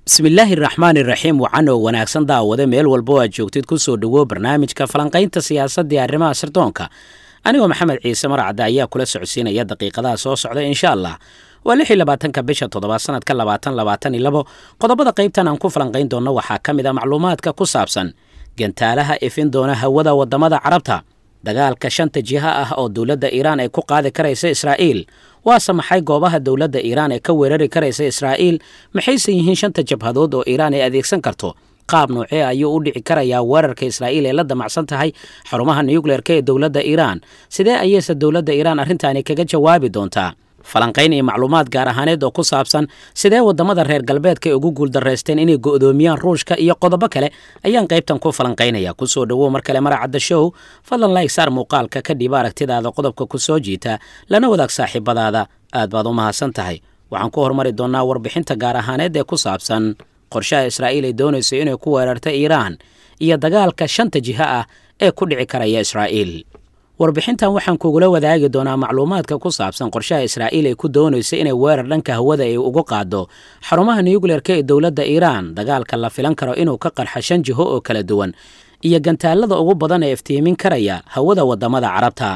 bismillaahi raxmaan iraxiim wacan oo wanaagsan daawade meel walba oo aad joogtid ku soo dhowow barnaamijka falanqaynta siyaasadii arrimaha sirdoonka anigoo maxamed ciise marcadde ayaa kula socodsiinaya daqiiqadaha soo socda insha allah waa lix iyo labaatanka bisha toddobaad sanadka labaatan labaatan iyo labo qodobada qaybtan aan ku falanqayn doonno waxaa ka mid a macluumaadka ku saabsan gantaalaha ifin doona hawada waddamada carabta dagaalka shanta jiha ah oo dowladda iiraan ay ku qaadi karaysa israa'iil waase maxay goobaha dowladda iiraan ee ka weerari karaysa israa'iil maxayse yihiin shanta jabhadood oo iiraan ay adeegsan karto qaab noocee ayuu u dhici karayaa weerarka israa'iil ee la damacsan tahay xarumaha nukleerka ee dowladda iiraan sidee ayeyse dowladda iiraan arrintaani kaga jawaabi doontaa falanqayn iyo macluumaad gaar ahaaneed oo ku saabsan sidee waddamada reer galbeedka ay ugu guuldaraysteen inay go'doomiyaan ruushka iyo qodobo kale ayaan qaybtan ku falanqaynaya kusoo dhowow mar kale maracadda show fadlan layg saar muuqaalka ka dhiiba aragtidaada qodobka ku soo jiita lana wadaag saaxiibadaada aad baad u mahadsan tahay waxaan ku hormari doonnaa warbixinta gaar ahaaneed ee ku saabsan qorshaha israa'iil ay doonayso inay ku weerarta iiraan iyo dagaalka shanta jiha ah ee ku dhici karaya israa'iil warbixintan waxaan kugula wadaagi doonaa macluumaadka ku saabsan qorshaha israa'iil ay ku doonayso inay weerar dhanka hawada ay ugu qaado xarumaha nukleerka ee dowladda iiraan dagaalka la filan karo inuu ka qarxa shan jiho oo kala duwan iyo gantaalada ugu badan ee iftiimin karaya hawada waddamada carabta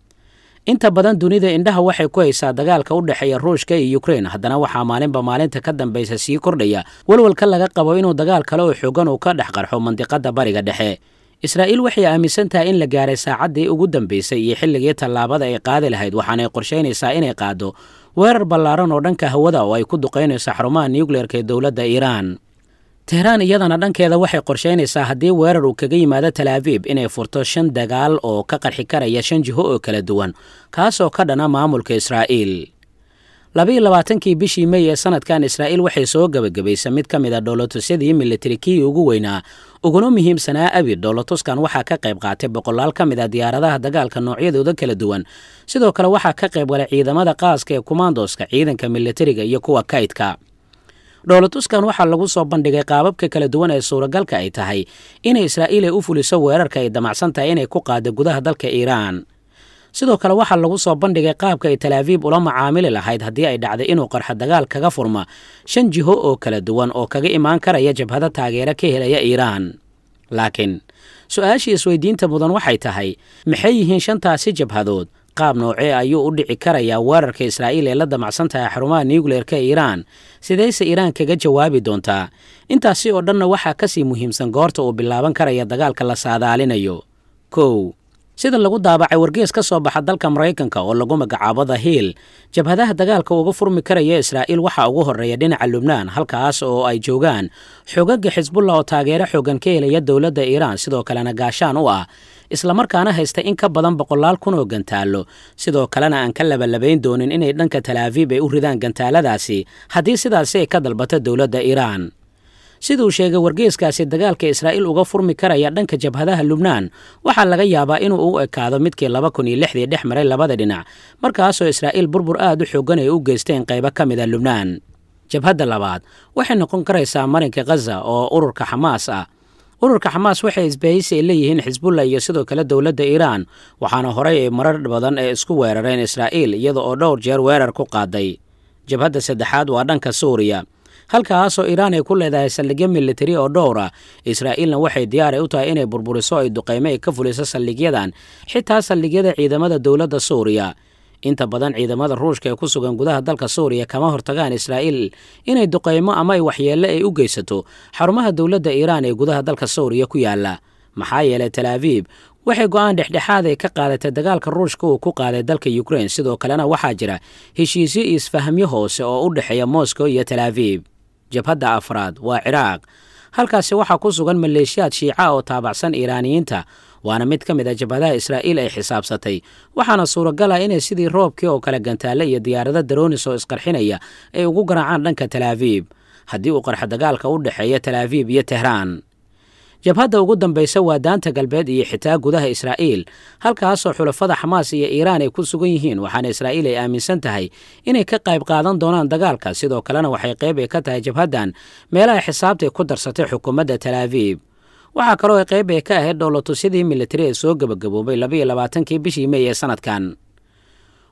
inta badan dunida indhaha waxay ku haysaa dagaalka u dhexeeya ruushka iyo ukrein haddana waxaa maalinba maalinta ka dambaysa sii kordhaya walwalka laga qabo inuu dagaal kale oo xoogan uu ka dhex qarxo mandiqadda bariga dhexe israa'iil waxay aaminsan tahay in la gaaray saacaddii ugu dambaysay iyo xilligii tallaabada ay qaadi lahayd waxaanay qorshaynaysaa inay qaaddo weerar ballaaran oo dhanka hawada oo ay ku duqaynayso xarumaha nukleerka ee dowladda iiraan tehraan iyadana dhankeeda waxay qorshaynaysaa haddii weerar uu kaga yimaado talaabiib inay furto shan dagaal oo ka qarxi karaya shan jiho oo kala duwan kaasoo ka dhana maamulka israa'iil labiiyo labaatankii bishii mey ee sanadkan israa'iil waxay soo gebagabaysay mid ka mid a dhoolotusyadii militari kii ugu weynaa uguna muhiimsanaa abi dhoolotuskan waxaa ka qayb qaatay boqolaal ka mid a diyaaradaha dagaalka noocyadooda kala duwan sidoo kale waxaa ka qayb galay ciidamada qaaska ee kumaandoska ciidanka militariga iyo kuwa kaydka dhoolotuskan waxaa lagu soo bandhigay qaababka kala duwan ee suuragalka ay tahay inay israa'iil ay u fuliso weerarka ay damacsan tahay inay ku qaado gudaha dalka iiraan sidoo kale waxaa lagu soo bandhigay qaabka ay talaabiib ula macaamili lahayd haddii ay dhacday inuu qarxo dagaal kaga furma shan jiho oo kala duwan oo kaga imaan karaya jabhado taageero ka helaya iiraan laakiin su-aashii isweydiinta mudan waxay tahay maxay yihiin shantaasi jabhadood qaab noocee ayuu u dhici karayaa weerarka israa'iil ee la damacsan tahay xarumaha nukleerka iiraan sidayse iiraan kaga jawaabi doontaa intaasi oo dhanna waxaa ka sii muhiimsan goorta uu bilaaban karaya dagaalka la saadaalinayo kow sida lagu daabacay wargees ka soo baxa dalka maraykanka oo lagu magacaabo the hiil jabhadaha dagaalka uga furmi karaya israa'iil waxaa ugu horreeya dhinaca lubnaan halkaas oo ay joogaan xoogagga xisbullah oo taageero xoogan ka helaya dowladda iiraan sidoo kalena gaashaan u ah islamarkaana haysta in ka badan boqolaal kun oo gantaallo sidoo kalena aan ka labalabayn doonin inay dhanka talaabiib ay u ridaan gantaaladaasi haddii sidaasi ay ka dalbato dowladda iiraan siduu sheegay wargeeskaasi dagaalka israa'iil uga furmi karaya dhanka jabhadaha lubnaan waxaa laga yaabaa inuu u ekaado midkii laba kun iyo lixdii dhex maray labada dhinac markaasoo israa'iil burbur aad u xoogan ay u geysteen qaybo ka mid a lubnaan jabhadda labaad waxay noqon karaysaa marinka khaza oo ururka xamaas ah ururka xamaas waxay isbahaysi ay leeyihiin xisbullah iyo sidoo kale dowladda iiraan waxaana horey ay marar badan ee isku weerareen israa'iil iyada oo dhowr jeer weerar ku qaaday jabhadda saddexaad waa dhanka suuriya halkaasoo iiraan ay ku leedahay saldhigyo militari oo dhowr ah israa'iilna waxay diyaaray u tahay inay burburiso ay duqaymo ay ka fuliso saldhigyadan xitaa saldhigyada ciidamada dowladda suuriya inta badan ciidamada ruushka ee ku sugan gudaha dalka suuriya kama hortagaan israa'iil inay duqaymo ama ay waxyeelle ay u geysato xarumaha dowladda iiraan ee gudaha dalka suuriya ku yaalla maxaa yeelay talaabiib waxay go'aan dhexdhexaad ay ka qaadatay dagaalka ruushka uu ku qaaday dalka ukrein sidoo kalena waxaa jira heshiisyo iyo isfahamyo hoose oo u dhexeeya moscow iyo talaabiib jabhadda afraad waa ciraaq halkaasi waxaa ku sugan maleeshiyaad shiica oo taabacsan iiraaniyiinta waana mid ka mid a jabhadaha israa'iil ay xisaabsatay waxaana suuragal ah inay sidii roobkii oo kale gantaale iyo diyaarado daroonis oo isqarxinaya ay ugu garaacaan dhanka talaabiib haddii uu qarxo dagaalka u dhexeeya talaabiib iyo tehraan jabhadda ugu dambaysa waa daanta galbeed iyo xitaa gudaha israa'iil halkaasoo xulafada xamaas iyo iiraan ay ku sugan yihiin waxaana israa'iil ay aaminsan tahay inay ka qayb qaadan doonaan dagaalka sidoo kalena waxay qayb ay ka tahay jabhaddan meelaha xisaabtay ku darsatay xukuumadda talaabiib waxaa kaloo ay qayb ay ka ahayd dhowlatusyadii militari ee soo gebagaboobay labaiyo labaatankii bishii mey ee sanadkan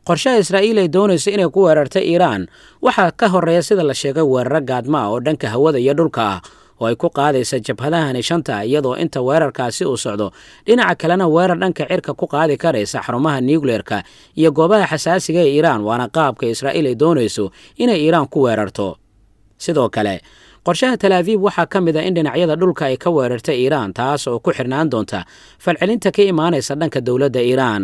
qorshaha israa'iil ay doonayso inay ku weerarta iiraan waxaa ka horreeya sida la sheegay weeraro gaadma ah oo dhanka hawada iyo dhulka ah oo ay ku qaadaysa jabhadahani shanta iyadoo inta weerarkaasi uu socdo dhinaca kalena weerar dhanka cirka ku qaadi karaysa xarumaha nuukleerka iyo goobaha xasaasiga ee iiraan waana qaabka israa'iil ay doonayso inay iiraan ku weerarto sidoo kale qorshaha talaabiib waxaa ka mid a in dhinacyada dhulka ay ka weerarta iiraan taas oo ku xirnaan doonta falcelinta ka imaanaysa dhanka dowladda iiraan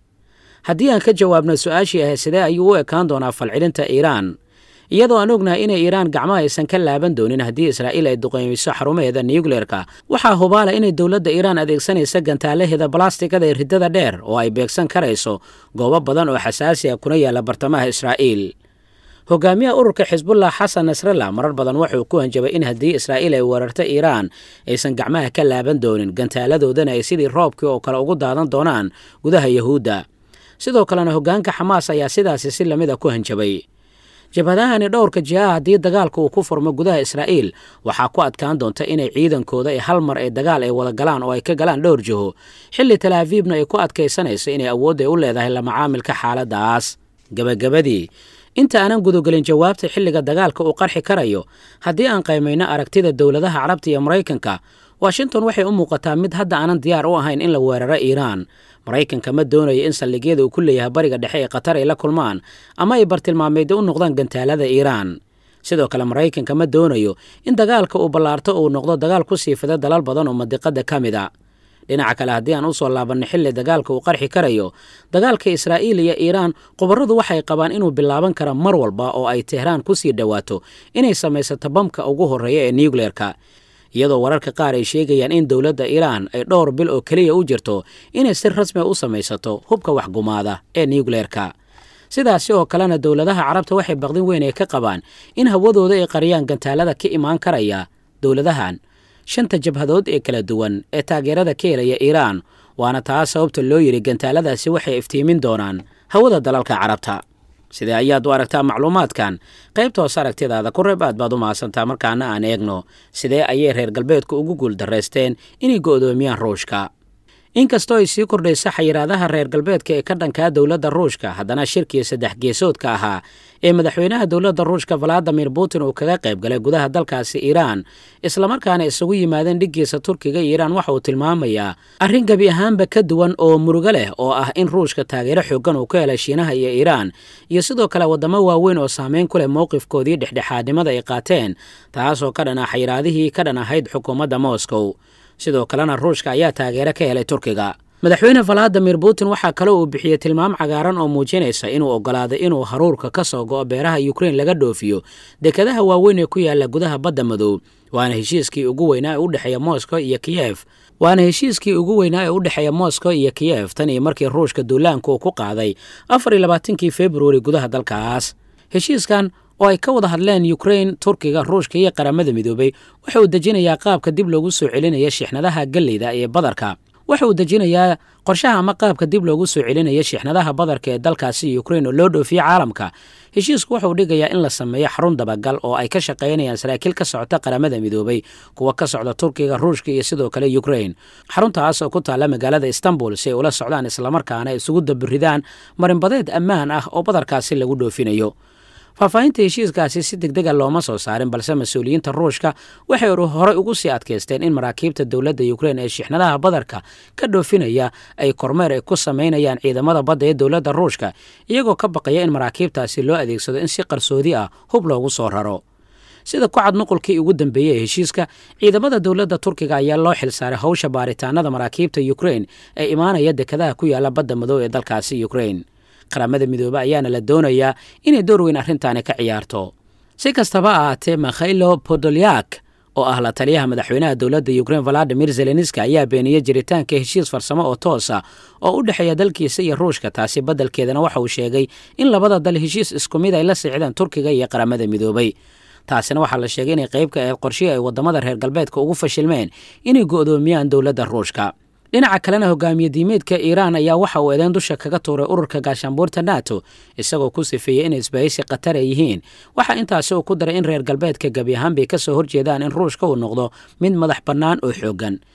haddii aan ka jawaabno su-aashii ahayd sidee ayuu u ekaan doonaa falcelinta iiraan iyadoo aan ognahay inay iiraan gacmaha aysan ka laaban doonin haddii israa'iil ay duqeymiso xarumaheeda nuukleerka waxaa hubaala inay dowladda iiraan adeegsanaysa gantaalaheeda balastigada ee riddada dheer oo ay beegsan karayso goobo badan oo xasaasi ah kuna yaalla bartamaha israa'iil hogaamiyaha ururka xisbullah xasan nasrallah marar badan wuxuu ku hanjabay in haddii israa'iil ay weerarto iiraan aysan gacmaha ka laaban doonin gantaaladoodana ay sidii roobkii oo kale ugu daadan doonaan gudaha yahuudda sidoo kalena hoggaanka xamaas ayaa sidaasi si lamid a ku hanjabay jabhadahani dhowrka jihaha haddii dagaalka uu ku furmo gudaha israa'iil waxaa ku adkaan doonta inay ciidankooda ay hal mar ee dagaal ay wada galaan oo ay ka galaan dhowr jiho xilli talaabiibna ay ku adkaysanayso inay awood ay u leedahay la macaamilka xaaladdaas gebagabadii inta aanan gudogelin jawaabta xilliga dagaalka uu qarxi karayo haddii aan qaymayno aragtida dowladaha carabta iyo maraykanka washington waxay u muuqataa mid hadda aanan diyaar u ahayn in la weeraro iiraan maraykanka ma doonayo in saldhigyada uu ku leeyahay bariga dhexe ee qatar ay la kulmaan ama ay bartilmaameedyo u noqdaan gantaalada iiraan sidoo kale maraykanka ma doonayo in dagaalka uu ballaarto uu noqdo dagaal ku sii fida dalal badan oo madiqada ka mid a dhinaca kale haddii aan u soo laabanno xilli dagaalka uu qarxi karayo dagaalka israa'iil iyo iiraan khubarradu waxay qabaan inuu bilaaban kara mar walba oo ay tehraan ku sii dhowaato inay samaysato bamka ugu horreeya ee nuukleerka iyadoo wararka qaar ay sheegayaan in dowladda iiraan ay dhowr bil oo keliya u jirto inay si rasmi u samaysato hubka waxgumaada ee nuukleerka sidaasi oo kalena dowladaha carabta waxay baqdin weyn ay ka qabaan in hawadooda ay qariyaan gantaalada ka imaan karaya dowladahan shanta jabhadood ee kala duwan ee taageerada ka helaya iiraan waana taas sababta loo yidhi gantaaladaasi waxay iftiimin doonaan hawada dalalka carabta sidee ayaad u aragtaa macluumaadkan qaybta hoos aragtidaada ku reeb aad baad u mahadsantaa markaana aan eegno sidee ayay reer galbeedku ugu guuldarraysteen inay go'doomiyaan ruushka inkastoo ay sii kordhaysa xayiraadaha reer galbeedka ee ka dhankaa dowladda ruushka haddana shirkii saddex geesoodka ahaa ee madaxweynaha dowladda ruushka valadimir putin uu kaga qayb galay gudaha dalkaasi iiraan islamarkaana isugu yimaadeen dhiggiisa turkiga iyo iiraan waxa uu tilmaamayaa arrin gebi ahaanba ka duwan oo murugo leh oo ah in ruushka taageero xoogan uu ka helay shiinaha iyo iiraan iyo sidoo kale waddamo waaweyn oo saameyn ku leh mowqifkoodii dhexdhexaadnimada ay qaateen taasoo ka dhan ah xayiraadihii ka dhan ahayd xukuumadda moscow sidoo kalena ruushka ayaa taageero ka helay turkiga madaxweyne valadimir putin waxaa kale uu bixiyey tilmaam cagaaran oo muujinaysa inuu oggolaaday inuu haruurka ka soo go'o beeraha yukrain laga dhoofiyo dekadaha waaweyn ee ku yaalla gudaha badda madow waana heshiiskii ugu weynaa ee u dhexeeya moscow iyo kiyef waana heshiiskii ugu weynaa ee u dhexeeya moscow iyo kiyef tan iyo markii ruushka duulaanka uu ku qaaday afar iyo labaatankii februari gudaha dalkaas heshiiskan oo ay ka wada hadleen yukrain turkiga ruushka iyo qaramada midoobay waxa uu dejinayaa qaabka dib loogu soo celinaya shixnadaha galleyda ee badarka waxa uu dejinayaa qorshaha ama qaabka dib loogu soo celinaya shixnadaha badarka ee dalkaasi yukrain oo loo dhoofiye caalamka heshiisku wuxuu dhigayaa in la sameeyo xarun dabagal oo ay ka shaqaynayaan saraakiil ka socota qaramada midoobay kuwa ka socda turkiga ruushka iyo sidoo kale yukrain xaruntaas oo ku taalla magaalada istanbul si ay ula socdaan islamarkaana isugu dabiridaan marinbadeed ammaan ah oo badarkaasi lagu dhoofinayo faahfaahinta heshiiskaasi si deg dega looma soo saarin balse mas-uuliyiinta ruushka waxay horey ugu sii adkaysteen in maraakiibta dowladda yukrain ee shixnadaha badarka ka dhoofinaya ay kormeer ay ku samaynayaan ciidamada badda ee dowladda ruushka iyagoo ka baqaya in maraakiibtaasi loo adeegsado in si qarsoodi ah hub loogu soo raro sida ku cad nuqulkii ugu dambeeyey ee heshiiska ciidamada dowladda turkiga ayaa loo xilsaaray howsha baaritaanada maraakiibta yukrain ee imaanaya dekadaha ku yaalla badda madow ee dalkaasi yukrain qaramada midoobe ayaana la doonayaa inay door weyn arrintaani ka ciyaarto si kastaba ahaatee mikhailo podolyak oo ah la taliyaha madaxweynaha dowladda yukrain valadimir zelenski ayaa beeniyey jiritaanka heshiis farsamo oo toosa oo u dhexeeya dalkiisa iyo ruushka taasi baddelkeedana waxa uu sheegay in labada dal heshiis isku mid ay la sicdeen turkiga iyo qaramada midoobay taasina waxaa la sheegay inay qayb ka ahayd qorshihii ay waddamada reer galbeedka ugu fashilmeen inay go'doomiyaan dowladda ruushka dhinaca kalena hogaamiye diimeedka iiraan ayaa waxa uu eedeyn dusha kaga tuuray ururka gaashaanbuurta nato isagoo ku sifeeyey inay isbahaysi khatar ay yihiin waxaa intaasi uu ku daray in reer galbeedka gebi ahaan bay ka soo horjeedaan in ruushka uu noqdo mid madax bannaan oo xooggan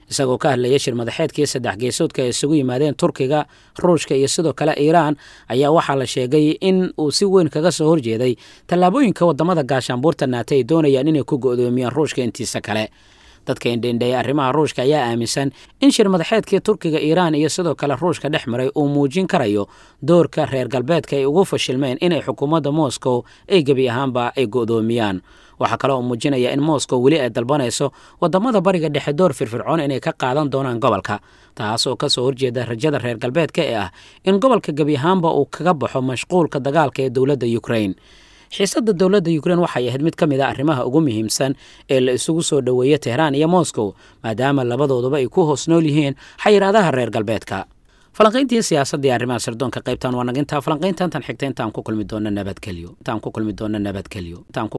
isagoo ka hadlaya shir madaxeedkii saddex geesoodka ay isugu yimaadeen turkiga ruushka iyo sidoo kale iiraan ayaa waxaa la sheegay in uu si weyn kaga soo horjeeday tallaabooyinka wadamada gaashaanbuurta naata ay doonayaan inay ku go'doomiyaan ruushka intiisa kale dadka indhendheeya arrimaha ruushka ayaa aaminsan in shir madaxeedkii turkiga iiraan iyo sidoo kale ruushka dhex maray uu muujin karayo doorka reer galbeedka ay ugu fashilmeen inay xukuumadda moscow ay gebi ahaanba ay go'doomiyaan waxaa kale oo muujinaya in moscow weli ay dalbanayso wadamada bariga dhexe door firfircoon inay ka qaadan doonaan gobolka taas oo kasoo horjeeda rajada reer galbeedka ee ah in gobolka gebi ahaanba uu kaga baxo mashquulka dagaalka ee dowladda ukrain xiisadda dowladda ukrain waxay ahayd mid ka mid a arrimaha ugu muhiimsan ee la isugu soo dhoweeya tehraan iyo moscow maadaama labadooduba ay ku hoos nool yihiin xayiraadaha reer galbeedka falanqayntii siyaasadii arrimaha sirdoonka qaybtan waa nagintaa falanqayntantan xigta intaan ku kulmi doona nabadgelyo intaan ku kulmi doona nabadgelyo